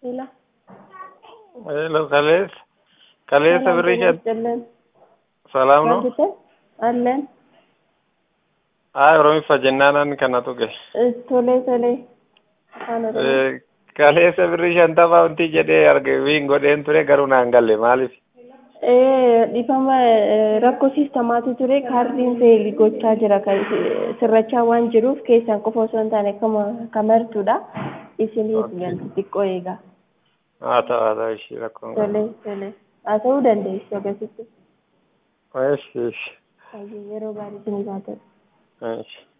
Hila. Hello, Kalees. Kaleessa birrii shan Jallan. salaam no? Maal Allen. Haa Oromiffa jennaanan kanatu gahe. Tolee tolee. Afaan Oromoo. Eh, Kaleessa birrii shantama wanti jedhee arge wiin godheen ture garuu naan galle maaliif? Eh, dhifama eh, rakkoo siistamaatu ture kaardiin feeli gochaa jira kan sirrachaa waan jiruuf keessaan qofa osoo hin taane kama kamartuudha isiniif Okay. galti xiqqoo eegaa Haa ta'u haa ta'u ishii rakkoon qabu. tolee tolee haa ta'uu dandeessu akkasitti Eesh eesh yeroo gaarii isiniif haa ta'u. eesh.